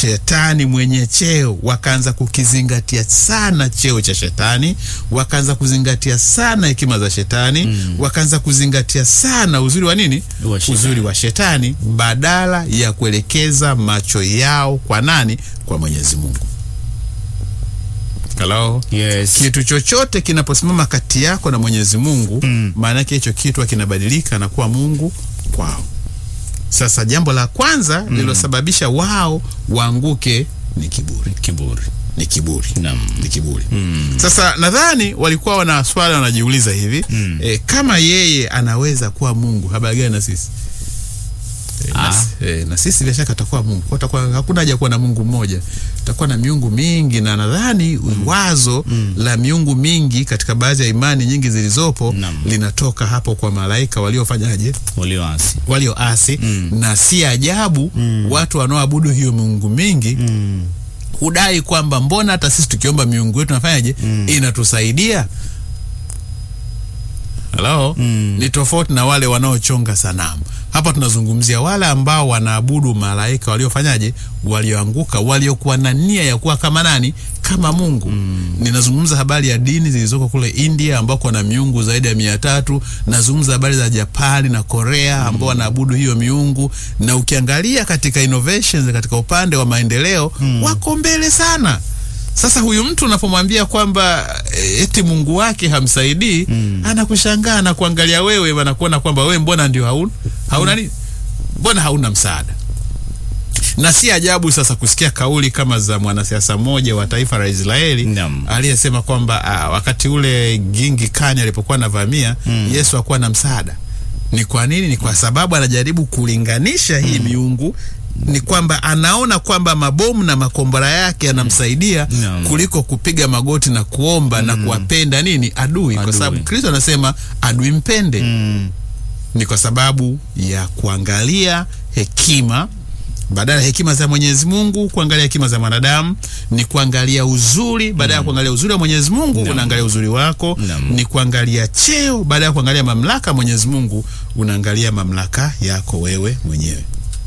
shetani mwenye cheo wakaanza kukizingatia sana cheo cha shetani, wakaanza kuzingatia sana hekima za shetani wakaanza kuzingatia sana uzuri wa nini, Wa shetani. uzuri wa shetani, badala ya kuelekeza macho yao kwa nani? Kwa Mwenyezi Mungu. Hello? Yes. Kitu chochote kinaposimama kati yako na Mwenyezi Mungu, Mm. maana yake hicho kitu kinabadilika na kuwa Mungu kwao. Sasa jambo la kwanza lililosababisha wao waanguke ni kiburi, Kiburi. ni kiburi, Naam. ni kiburi. Mm. Sasa nadhani walikuwa wana swali wanajiuliza hivi Mm. e, kama yeye anaweza kuwa Mungu, habari gani na sisi? E, na, Ah. e, na sisi bila shaka atakuwa Mungu. Kwa takuwa, hakuna haja kuwa na Mungu mmoja, takuwa na miungu mingi, na nadhani wazo la miungu mingi katika baadhi ya imani nyingi zilizopo Naam. linatoka hapo kwa malaika waliofanyaje, Walioasi. walioasi Mm. na si ajabu watu wanaoabudu hiyo miungu mingi Mm. hudai kwamba mbona hata sisi tukiomba miungu yetu nafanyaje inatusaidia halo Mm. ni tofauti na wale wanaochonga sanamu hapa tunazungumzia wale ambao wanaabudu malaika waliofanyaje walioanguka waliokuwa na nia ya kuwa kama nani kama mungu ninazungumza habari ya dini zilizoko kule india ambako wana miungu zaidi ya mia tatu nazungumza habari za japani na korea ambao wanaabudu hiyo miungu na ukiangalia katika innovations katika upande wa maendeleo wako mbele sana sasa huyu mtu unapomwambia kwamba e, eti Mungu wake hamsaidii anakushangaa na kuangalia wewe, anakuona kwamba wewe mbona ndio hauna hauna nini, mbona hauna msaada. Na si ajabu sasa kusikia kauli kama za mwanasiasa mmoja wa taifa la Israeli Naam. aliyesema kwamba ah, wakati ule Gingi Kani alipokuwa anavamia Yesu hakuwa na msaada. Ni kwa nini? Ni kwa sababu anajaribu kulinganisha hii miungu ni kwamba anaona kwamba mabomu na makombora yake yanamsaidia Naam. kuliko kupiga magoti na kuomba na kuwapenda nini adui, kwa Adui. sababu Kristo anasema adui mpende Mm. ni kwa sababu ya kuangalia hekima badala ya hekima za Mwenyezi Mungu, kuangalia hekima za mwanadamu ni kuangalia uzuri. Badala ya kuangalia uzuri wa Mwenyezi Mungu, Naam. unaangalia uzuri wako. Naam. Ni kuangalia cheo. Badala ya kuangalia mamlaka ya Mwenyezi Mungu, unaangalia mamlaka yako wewe mwenyewe.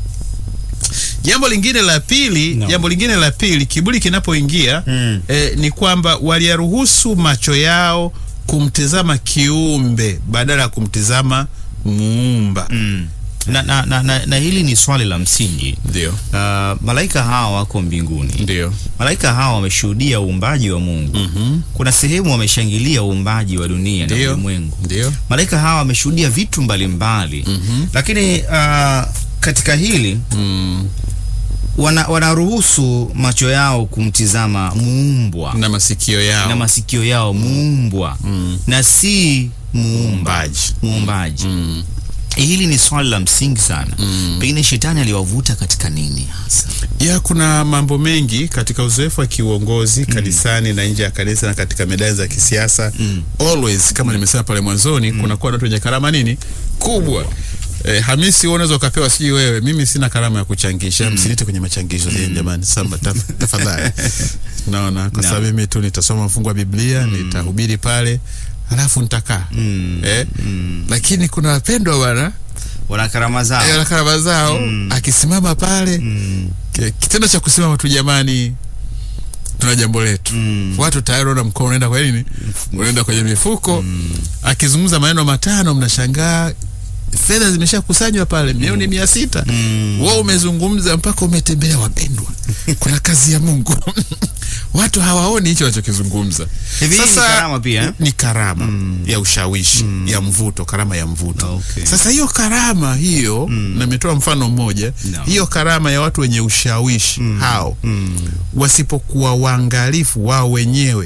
Jambo lingine la pili, Naam. jambo lingine la pili, kiburi kinapoingia Mm. eh, ni kwamba waliyaruhusu macho yao kumtizama kiumbe badala ya kumtizama muumba. Mm. Na, na, na, na, na hili ni swali la msingi. Ndio, Uh, malaika hawa wako mbinguni. ndio. Malaika hawa wameshuhudia uumbaji wa Mungu. Mhm. Kuna sehemu wameshangilia uumbaji wa dunia na Ndio. ulimwengu. Ndio. Malaika hawa wameshuhudia vitu mbalimbali Mhm. lakini uh, katika hili Mm. wana, wanaruhusu macho yao kumtizama muumbwa Na masikio yao na masikio yao muumbwa Mm. na si muumba Muumbaji. muumbaji. Mm. Hili ni swali la msingi sana. Mm. Pengine shetani aliwavuta katika nini hasa? ya kuna mambo mengi katika uzoefu wa kiuongozi kanisani na nje ya kanisa na katika medani za kisiasa Mm. always kama nimesema pale mwanzoni kunakuwa na watu wenye karama nini kubwa Eh, Hamisi wewe unaweza ukapewa sijui wewe mimi sina karama ya kuchangisha msinite kwenye machangisho mm. jamani samba taf- tafadhali naona kwa No. sababu mimi tu nitasoma mfungu wa Biblia nitahubiri pale halafu nitakaa Mm. eh? Mm. lakini kuna wapendwa bwana Wana karama zao. eh, wana karama zao akisimama pale Mm. Ki- kitendo cha kusimama tu jamani tuna jambo letu Mm. watu tayari unaona mkono unaenda kwa nini unaenda kwenye mifuko akizungumza maneno matano mnashangaa fedha zimeshakusanywa pale milioni mia sita Mm. wao umezungumza mpaka umetembea wapendwa kuna kazi ya mungu watu hawaoni hicho wanachokizungumza Hivi hii ni karama pia, eh? ni karama ya ushawishi ya mvuto karama ya mvuto Okay. sasa hiyo karama hiyo na nimetoa mfano mmoja No. hiyo karama ya watu wenye ushawishi hao Mm. wasipokuwa waangalifu wao wenyewe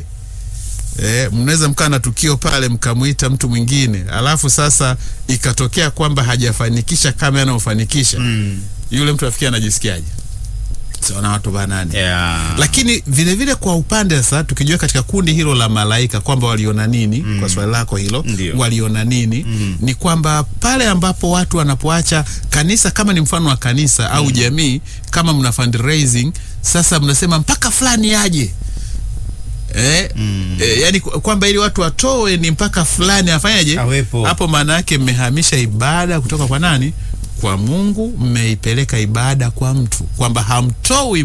Eh, mnaweza mkaa na tukio pale mkamwita mtu mwingine alafu sasa ikatokea kwamba hajafanikisha kama anaofanikisha Mm. yule mtu afikia anajisikiaje siona watu banani Yeah. lakini vile vile kwa upande sasa tukijua katika kundi hilo la malaika kwamba waliona nini kwa swali lako hilo Ndio. waliona nini ni kwamba pale ambapo watu wanapoacha kanisa kama ni mfano wa kanisa au jamii kama mna fundraising sasa mnasema mpaka fulani aje Eh, eh, yani kwa- kwamba ili watu watoe ni mpaka fulani afanyaje Awepo. hapo maana yake mmehamisha ibada kutoka kwa nani kwa mungu mmeipeleka ibada kwa mtu kwamba hamtoi